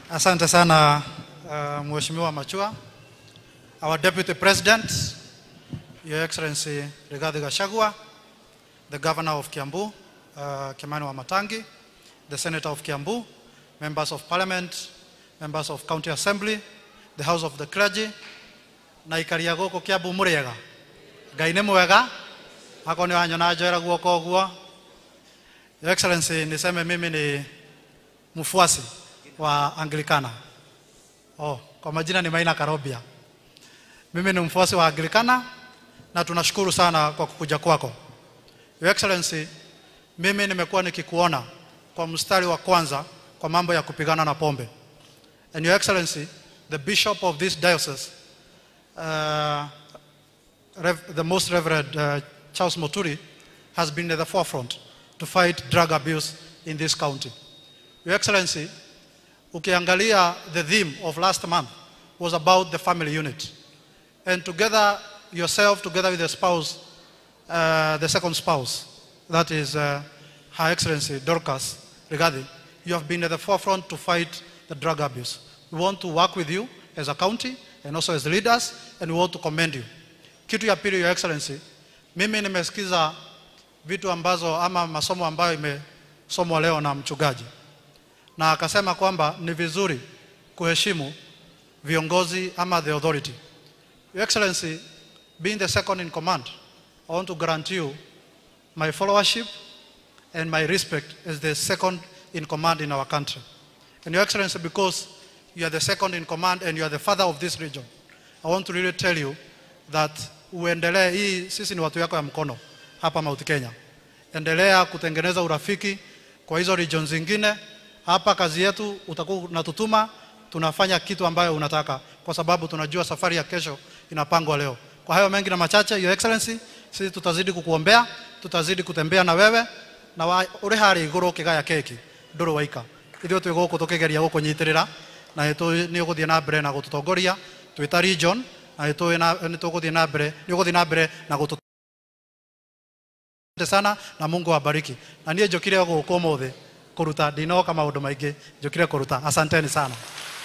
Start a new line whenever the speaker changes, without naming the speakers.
Asante sana uh, Mheshimiwa Machua. Our Deputy President, Your Excellency Rigathi Gachagua, the Governor of Kiambu, uh, Kimani Wamatangi, the Senator of Kiambu, Members of Parliament, Members of County Assembly, the House of the Clergy, na ikaria gũkũ Kiambu mũrĩega. Ngai nĩ mwega, hako nĩ wanyona njoera guoko ũguo. Your Excellency, niseme mimi ni mfuasi wa Anglikana. Oh, kwa majina ni Maina Karobia. Mimi ni mfuasi wa Anglikana na tunashukuru sana kwa kukuja kwako. Your Excellency, mimi nimekuwa nikikuona kwa mstari wa kwanza kwa mambo ya kupigana na pombe. And Your Excellency, the Bishop of this diocese, uh, Rev- the Most Reverend uh, Charles Moturi, has been at the forefront to fight drug abuse in this county. Your Excellency, ukiangalia the theme of last month was about the family unit. And together, yourself, together with the spouse, uh, the second spouse, that is uh, Her Excellency Dorcas Rigathi, you have been at the forefront to fight the drug abuse. We want to work with you as a county and also as leaders, and we want to commend you. Kitu ya pili, Your Excellency, mimi nimesikiza vitu ambazo ama masomo ambayo imesomwa leo na mchungaji na akasema kwamba ni vizuri kuheshimu viongozi ama the authority. Your Excellency, being the second in command, I want to grant you my followership and my respect as the second in command in our country. And Your Excellency, because you are the second in command and you are the father of this region, I want to really tell you that uendelee, hii sisi ni watu yako ya mkono hapa Mount Kenya. Endelea kutengeneza urafiki kwa hizo region zingine. Hapa kazi yetu utakuwa unatutuma, tunafanya kitu ambayo unataka, kwa sababu tunajua safari ya kesho inapangwa leo. Kwa hayo mengi na machache, Your Excellency, sisi tutazidi kukuombea, tutazidi kutembea na wewe na wa, uri harä igå kä gaya keki ndå rå waika ithuä twä gå kå tå kä geria gå kå nyitä rä ra na nä å gå thiä na mbere na gå tå tongoria twä ta region na nä tå gå thiä na mbere nä å gå thiä na mbere na gå tå Asante sana na Mungu awabariki. Na niĩ njũkire gũkũ ũmũthĩ kũruta ndinoka maũndũ maingĩ njũkire kũruta. Asanteni sana.